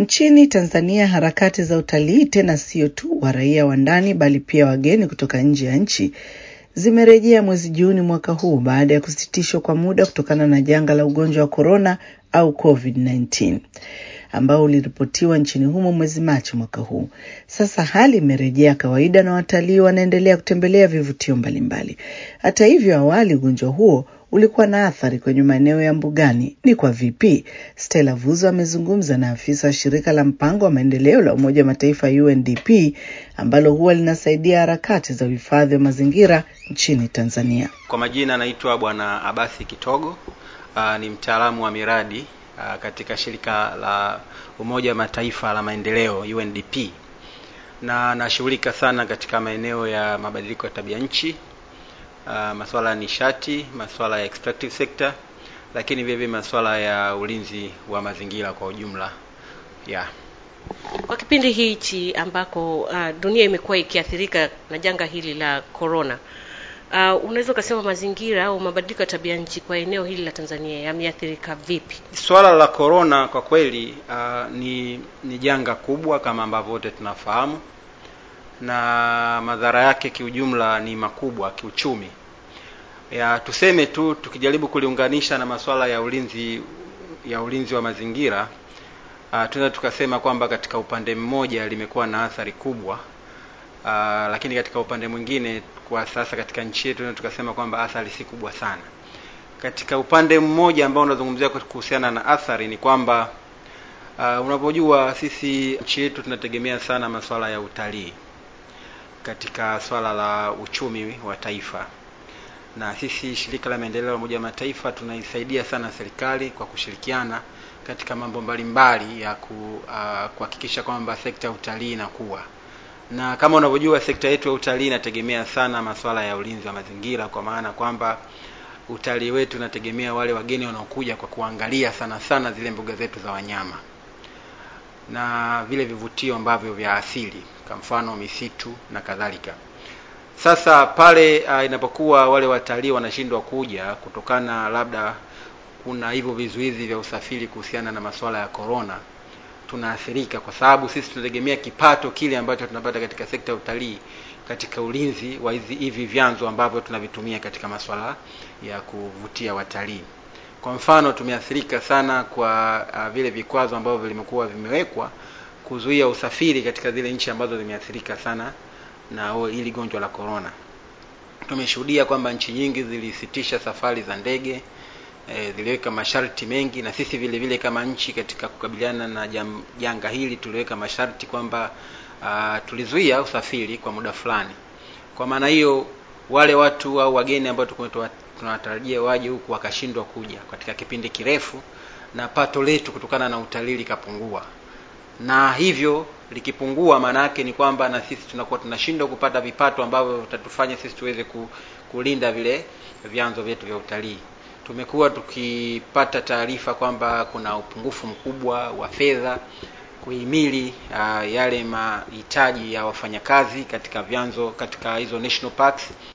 Nchini Tanzania, harakati za utalii, tena sio tu wa raia wa ndani, bali pia wageni kutoka nje ya nchi zimerejea mwezi Juni mwaka huu baada ya kusitishwa kwa muda kutokana na janga la ugonjwa wa korona au COVID-19 ambao uliripotiwa nchini humo mwezi Machi mwaka huu. Sasa hali imerejea kawaida na watalii wanaendelea kutembelea vivutio mbalimbali. Hata hivyo, awali ugonjwa huo ulikuwa na athari kwenye maeneo ya mbugani. Ni kwa vipi? Stella Vuzo amezungumza na afisa wa shirika la mpango wa maendeleo la Umoja wa Mataifa UNDP ambalo huwa linasaidia harakati za uhifadhi wa mazingira nchini Tanzania. Kwa majina anaitwa Bwana Abasi Kitogo. Uh, ni mtaalamu wa miradi uh, katika shirika la Umoja wa Mataifa la maendeleo UNDP, na nashughulika sana katika maeneo ya mabadiliko ya tabia nchi, uh, masuala ya nishati, masuala ya extractive sector, lakini vile vile masuala ya ulinzi wa mazingira kwa ujumla yeah. Kwa kipindi hichi ambako uh, dunia imekuwa ikiathirika na janga hili la corona, uh, unaweza ukasema mazingira au mabadiliko ya tabia nchi kwa eneo hili la Tanzania yameathirika vipi? Swala la corona kwa kweli uh, ni ni janga kubwa kama ambavyo wote tunafahamu, na madhara yake kiujumla ni makubwa kiuchumi. Ya tuseme tu tukijaribu kuliunganisha na masuala ya ulinzi ya ulinzi wa mazingira uh, tunaweza tukasema kwamba katika upande mmoja limekuwa na athari kubwa uh, lakini katika upande mwingine kwa sasa katika nchi yetu tunaweza tukasema kwamba athari si kubwa sana. Katika upande mmoja ambao unazungumzia kuhusiana na athari ni kwamba uh, unapojua sisi nchi yetu tunategemea sana masuala ya utalii katika swala la uchumi wa taifa na sisi shirika la maendeleo la Umoja wa Mataifa tunaisaidia sana serikali kwa kushirikiana katika mambo mbalimbali ya kuhakikisha uh, kwamba sekta ya utalii inakuwa na kama unavyojua sekta yetu ya utalii inategemea sana masuala ya ulinzi wa mazingira, kwa maana kwamba utalii wetu unategemea wale wageni wanaokuja kwa kuangalia sana sana zile mbuga zetu za wanyama na vile vivutio ambavyo vya asili, kwa mfano misitu na kadhalika. Sasa pale uh, inapokuwa wale watalii wanashindwa kuja kutokana labda kuna hivyo vizuizi vya usafiri kuhusiana na masuala ya corona, tunaathirika kwa sababu sisi tunategemea kipato kile ambacho tunapata katika sekta ya utalii katika ulinzi wa hizi hivi vyanzo ambavyo tunavitumia katika masuala ya kuvutia watalii. Kwa mfano, tumeathirika sana kwa uh, vile vikwazo ambavyo vilimekuwa vimewekwa kuzuia usafiri katika zile nchi ambazo zimeathirika sana na hili gonjwa la corona. Tumeshuhudia kwamba nchi nyingi zilisitisha safari za ndege e, ziliweka masharti mengi, na sisi vile vile kama nchi katika kukabiliana na jam, janga hili tuliweka masharti kwamba uh, tulizuia usafiri kwa muda fulani. Kwa maana hiyo wale watu au wageni ambao tulikuwa tunawatarajia waje huku wakashindwa kuja katika kipindi kirefu, na pato letu kutokana na utalii likapungua na hivyo likipungua, maana yake ni kwamba na sisi tunakuwa tunashindwa kupata vipato ambavyo vitatufanya sisi tuweze kulinda vile vyanzo vyetu vya utalii. Tumekuwa tukipata taarifa kwamba kuna upungufu mkubwa wa fedha kuhimili uh, yale mahitaji ya wafanyakazi katika vyanzo katika hizo national parks.